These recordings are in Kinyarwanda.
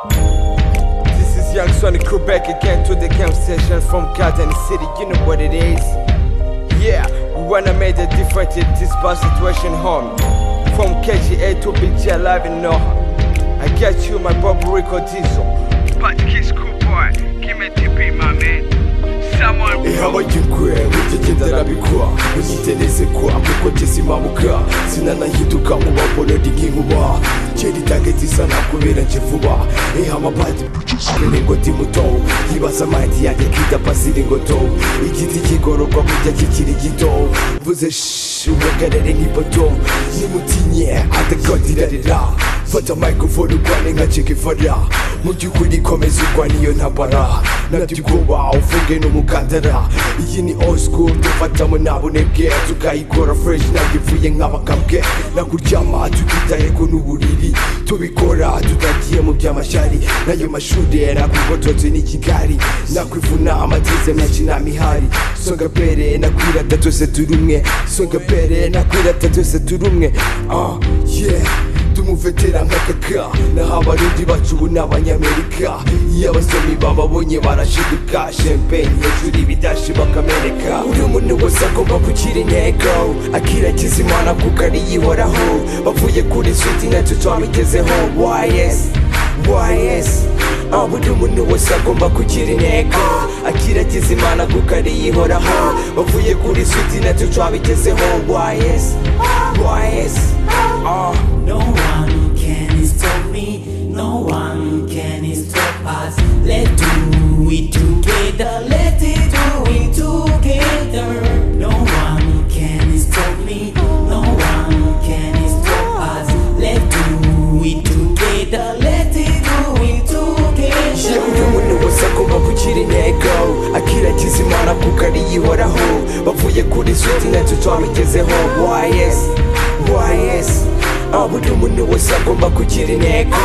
This is Young Sonic Quebec again to the game station from Garden City. You know what it is. Yeah, we wanna make a difference in this bad situation, home. From KGA to BG Live in Noha. I get you, my Bob Rico Diesel. But kiss cool boy, give me TP, my man. Someone ihawayigwe ujyagenda arabikwa unyitereze kwa kuko ngeze impabuka sinanahinduka mu baborori nk'inkuba kera itageti isa nakubera nje vuba ihamabadi ingoti muto yibaza mayidi yanjye kita pasiri ngoto igiti kigororwa kujya kikiri gito mvuze shi umugarere nk'ipoto nimutinye atagadirarira fata microphone urwane nka chikifara mu by'ukuri komeza urwane iyo ntambara nabyo ubwoba ufunge n'umukandara iyi ni old school dufatamo ntabunebwe tukayikora fresh nagivuye nk'abakambwe nakuryama tukitaye ko n'uburiri tubikora tutagiye mu by'amashyari n'ayo mashuri nakugototse n'ikigari nakwivuna amateze myakinamihari songa pere nakwirata twese turi umwe songa pere nakwirata twese turi umwe ah yeah tumuvetera nk'akaka naho abarundi bacu ubu ni abanyamerika iyo abasomyi bababonye barashiduka shempeni hejuru ibidashi bakameneka uri umuntu wese agomba kugira intego akiragiza imana kuko ariyihoraho bavuye kuri switi nacyo twabigezeho ys ys aho buri umuntu wese agomba kugira intego akiragiza imana kuko ariyihoraho bavuye kuri switi nacyo twabigezeho ys ys ah No one can stop me, no one can stop us. Let's do it together, let's do it together. No one can stop me, no one can stop us. Let's do it together, let's do it yewe uri together. umuntu wese agomba kugira intego akiragiza imana kuko ariyihoraho bavuye kuri switi nacyo twabigezeho ys ys aho buri umuntu wese agomba kugira intego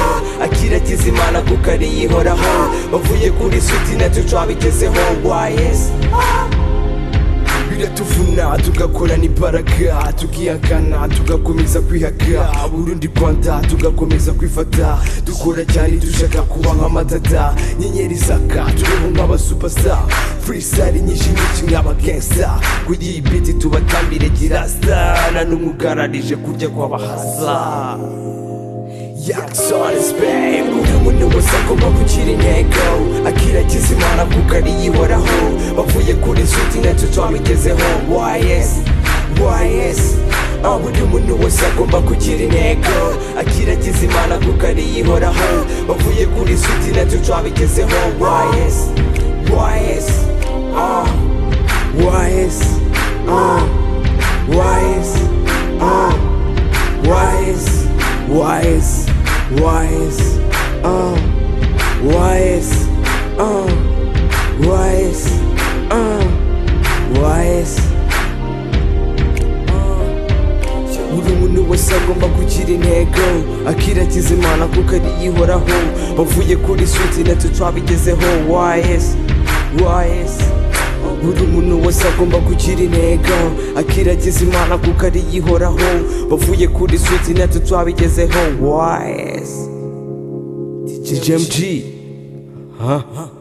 akiragiza imana kuko ariyihoraho bavuye kuri switi nacyo twabigezeho ys biratuvuna tugakorana imbaraga tukihakana tugakomeza kwihaka urundi rwanda tugakomeza kwifata dukora cyane dushaka kuba nk'amatata nyenyeri zaka turiho nk'abasupasa furisari nyinshi nyinshi nk'abagengsa kuri iyi biti tubatambire girasta nta n'umugararije kurya kw'abahaza Yaksonis babe Uri umuntu wese agomba kugira intego Akiragiza imana kuko ariyihoraho Bavuye kuri switi nacyo twabigezeho Ys Ys aho buri umuntu wese agomba kugira intego Akiragiza imana kuko ariyihoraho Bavuye kuri switi nacyo twabigezeho Ys Ys ah Ys ah Ys ah Wise, wise, wise, uh, wise, uh, wise, uh, wise. Buri muntu wese agomba kugira intego akiragiza imana kuko ariyihoraho bavuye kuri switi nacyo twabigezeho wise wise buri muntu wese agomba kugira intego akiragiza imana kuko ariyihoraho bavuye kuri switi nacyo twabigezeho wise DJMG huh?